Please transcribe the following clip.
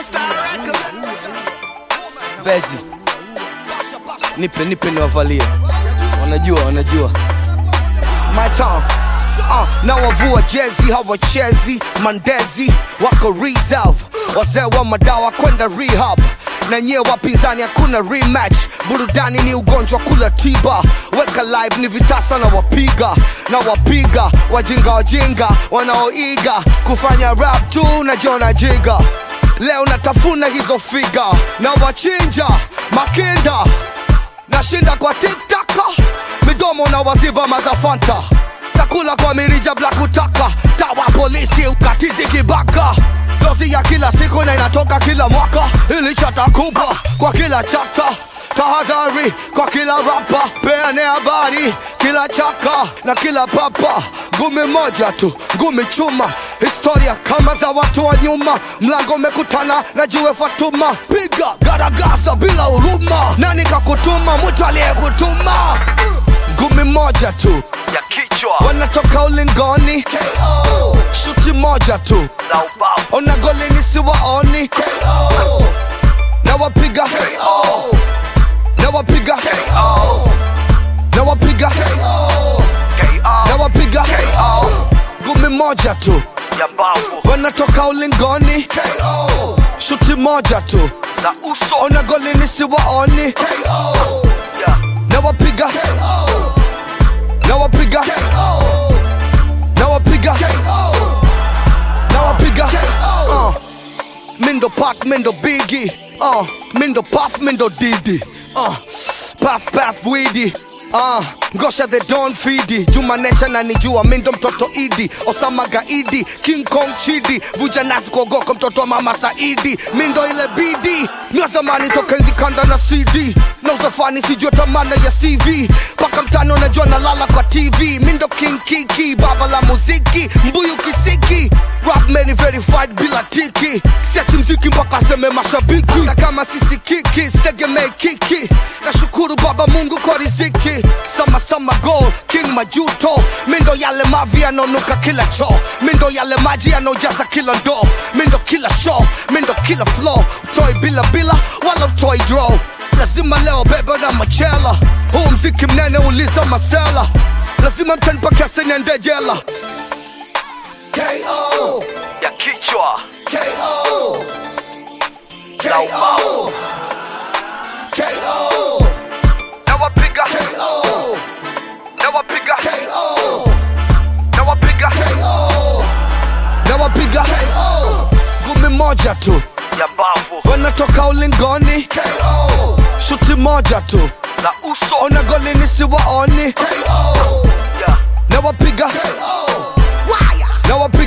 Bezi, nipe nipe niwavalie, wanajua wanajua my town uh, na wavua jezi hawachezi mandezi wako reserve wazee wa madawa kwenda rehab na nyie wapinzani hakuna rematch burudani ni ugonjwa kula tiba weka live ni vitasa na wapiga na wapiga wajinga wajinga wanaoiga kufanya rap tu na jona jiga leo natafuna hizo figa na wachinja makinda nashinda kwa tiktaka midomo na waziba mazafanta takula kwa mirija bla kutaka tawa polisi ukatizi kibaka dozi ya kila siku na inatoka kila mwaka ilichatakupa kwa kila chapta tahadhari kwa kila rapa peane habari kila chaka na kila papa ngumi moja tu ngumi chuma historia kama za watu wa nyuma mlango umekutana na jiwe fatuma piga garagasa bila huruma nani kakutuma mtu aliyekutuma ngumi moja tu ya kichwa wanatoka ulingoni KO. shuti moja tu na ubao ona golini siwaoni KO. na wapiga KO. na wapiga KO. na wapiga KO. na wapiga KO. ngumi moja tu ya mbavu wanatoka ulingoni KO. shuti moja tu na uso ona golini siwaoni KO. ya na wapiga KO. na wapiga KO. na wapiga KO. na wapiga uh. mindo pak mindo bigi uh. mindo paf mindo didi uh. paf paf widi Uh, ngosha the don fidi juma necha na nijua mindo mtoto idi osama gaidi king kong chidi vuja nasi kuogoka mtoto wa mama saidi mindo ile bidi mia zamani toka enzi kanda na cd na uzafani sijua tamana ya cv paka mtano najua nalala kwa tv mindo king kiki baba la muziki mbuyu kisiki rap many verified bila tiki siachi mziki mpaka aseme mashabiki na kama sisi kiki sitegemei kiki nashukuru baba mungu kwa riziki sama sama goal king majuto mindo yale mavi yanaonuka kila choo mindo yale maji yanaojaza kila ndoo mindo kila show mindo kila flow utoi bila bila wala utoi draw lazima leo beba na machela huu mziki mnene uliza masela lazima mtanipa kesi niende jela KO, ya kichwa KO, na ubao KO, na wapiga KO, na wapiga KO, na wapiga na wapiga KO, ngumi moja tu ya mbavu wanatoka ulingoni KO, shuti moja tu na uso ona golini siwaoni KO, ya na wapiga KO, na wapiga